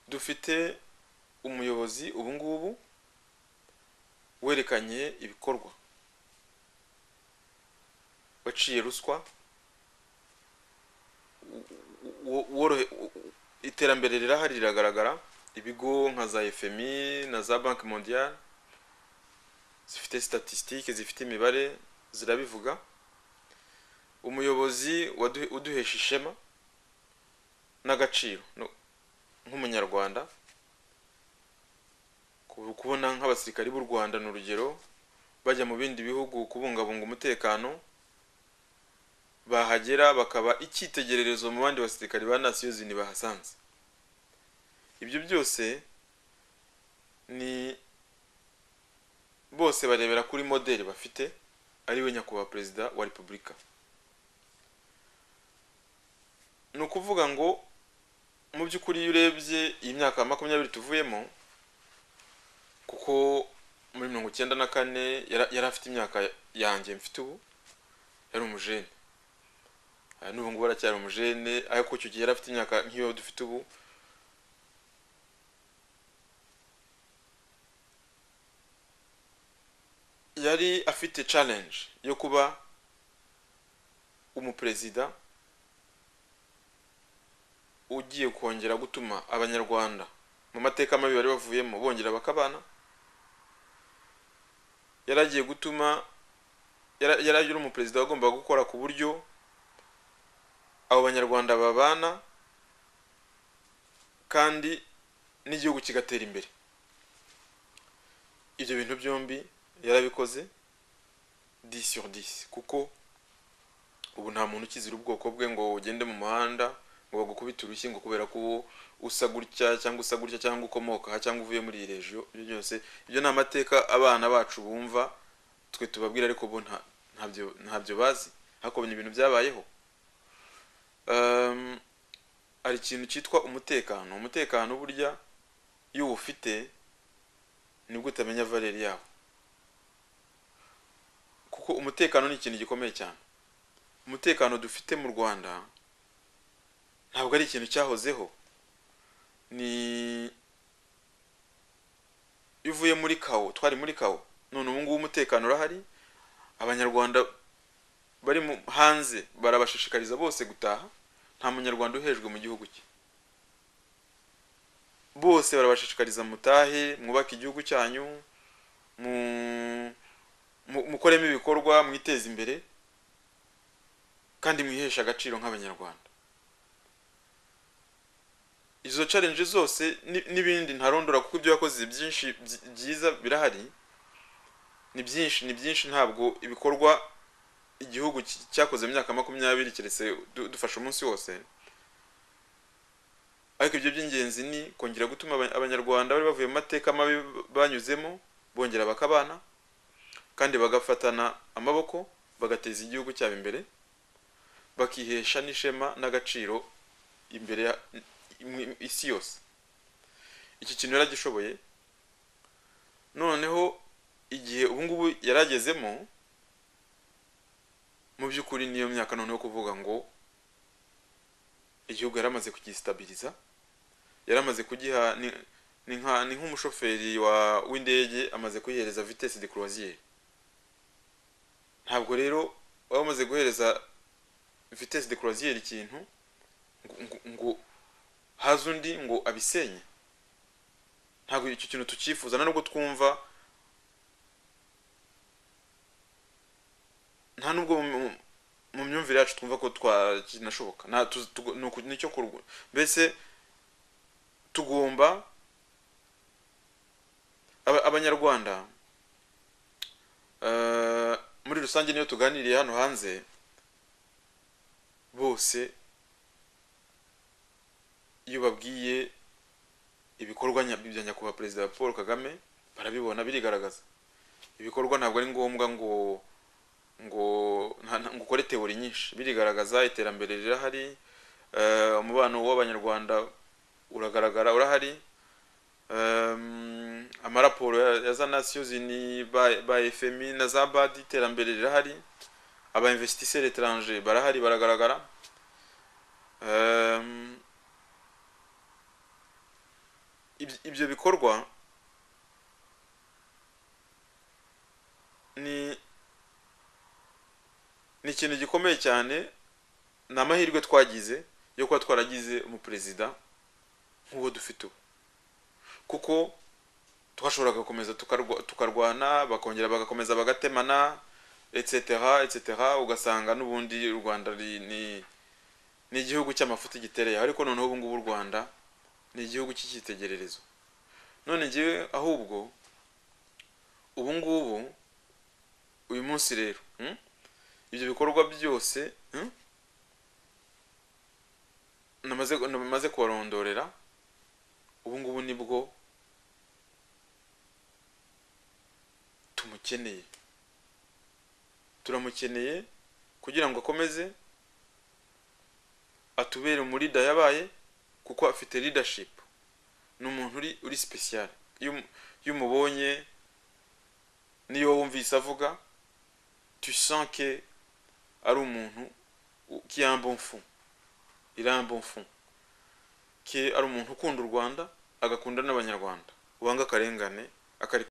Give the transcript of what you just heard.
dufite umuyobozi ubu ngubu werekanye ibikorwa waciye ruswa wo- worohe- iterambere rirahari riragaragara ibigo nka za fmi na za banki mondiale zifite statisitike zifite imibare zirabivuga umuyobozi waduhe- uduhesha ishema n'agaciro no- nk'umunyarwanda ku- kubona nk'abasirikari b'u rwanda ni urugero bajya mu bindi bihugu kubungabunga umutekano bahagera bakaba icyitegererezo mu bandi basirikari ba nasiyo zini bahasanze ibyo byose ni bose barebera kuri modeli bafite ariwe nyakubahwa perezida wa repubulika ni ukuvuga ngo mu by'ukuri iyo urebye iyi myaka makumyabiri tuvuyemo kuko muri mirongo icyenda na kane yara- yari afite imyaka yanjye mfite ubu yari umujene aha n'ubu ngubu aracyari umujene ariko icyo gihe yari afite imyaka nk'iyo dufite ubu yari afite challenge yo kuba umuperezida ugiye kongera gutuma abanyarwanda mu mateka mabi bari bavuyemo bongera bakabana yari agiye gutuma yara- yari ari umuperezida wagombaga gukora ku buryo abo banyarwanda babana kandi n'igihugu kigatera imbere ibyo bintu byombi yarabikoze 10 sur 10 kuko ubu nta muntu ukizira ubwoko bwe ngo ugende mu muhanda ngo bagukubite urushyi ngo kubera ko uwo usa gutya cyangwa usa gutya cyangwa ukomoka aha cyangwa uvuye muri iyi regiyo ibyo byose ibyo ni amateka abana bacu bumva twe tubabwira ariko bo nta- ntabyo ntabyo bazi ariko ni ibintu byabayeho Um, hari ikintu cyitwa umutekano umutekano burya iyo uwufite nibwo utamenya valeri yawo kuko umutekano ni ikintu gikomeye cyane umutekano dufite mu rwanda ntabwo ari ikintu cyahozeho ni iyo uvuye muri kawo twari muri kawo none ubu ngubu umutekano urahari abanyarwanda bari mu hanze barabashishikariza bose gutaha nta munyarwanda uhejwe mu gihugu cye bose barabashishikariza mutahe mwubake igihugu cyanyu mu- mu- mukoremo ibikorwa mwiteze imbere kandi mwiheshe agaciro nk'abanyarwanda izo challenge zose ni- n'ibindi ntarondora kuko ibyo wakoze byinshi byi- byiza birahari ni byinshi ni byinshi ntabwo ibikorwa igihugu ki- cyakoze mu myaka makumyabiri keretse du- dufashe umunsi wose ariko ibyo by'ingenzi ni kongera gutuma aba- abanyarwanda bari bavuye mu mateka mabi banyuzemo bongera bakabana kandi bagafatana amaboko bagateza igihugu cyabo imbere bakihesha n'ishema n'agaciro imbere ya mu- mu- isi yose iki kintu yaragishoboye noneho igihe ubungubu yaragezemo mu by'ukuri niyo myaka noneho kuvuga ngo igihugu yaramaze kugisitabiliza yaramaze kugiha ni, ni, nka, ni nk'umushoferi wa w'indege amaze kuyihereza vitesse de croisière ntabwo rero waba umaze guhereza vitesse de croisière ikintu ngo, ngo, ngo haze undi ngo abisenye ntabwo icyo kintu tukifuza na nubwo twumva nta nubwo mu- mu- mu myumvire yacu twumva ko twakinashoboka nta tu- tu- ni uku- nicyo kurwa mbese tugomba aba- abanyarwanda eh, muri rusange niyo tuganiriye hano hanze bose iyo babwiye ibikorwa nya- bya nyakubahwa perezida paul kagame barabibona birigaragaza ibikorwa ntabwo ari ngombwa ngo ngo nta- nta- ngo ukore teori nyinshi birigaragaza iterambere rirahari eh, umubano w'abanyarwanda uragaragara urahari Em, amaraporo ya- ya za nations unies ba ba fmi na za bad iterambere rirahari aba investisseurs étrangers barahari baragaragara Em, ibyo- ibyo bikorwa ni ni ikintu gikomeye cyane ni amahirwe twagize yo kuba twaragize umuperezida nk'uwo dufite ubu kuko twashoboraga gukomeza tukarwa- tukarwana bakongera bagakomeza bagatemana etc etc ugasanga n'ubundi u rwanda ri- ni ni igihugu cy'amafuti gitereye ariko noneho ubu ngubu u rwanda ni igihugu cy'icyitegererezo none ngewe ahubwo ubu ngubu uyu munsi rero hmm? ibyo bikorwa byose hmm? namaze namaze kubarondorera ubu ngubu nibwo tumukeneye turamukeneye kugira ngo akomeze atubere muri da yabaye kuko afite leadership ni umuntu uri uri special iyo umu- iyo umubonye niyo wumvise avuga tu sens que ari umuntu u- qui est un bon fond il a un bon fond que ari umuntu ukunda u Rwanda agakunda n'abanyarwanda wanga akarengane akari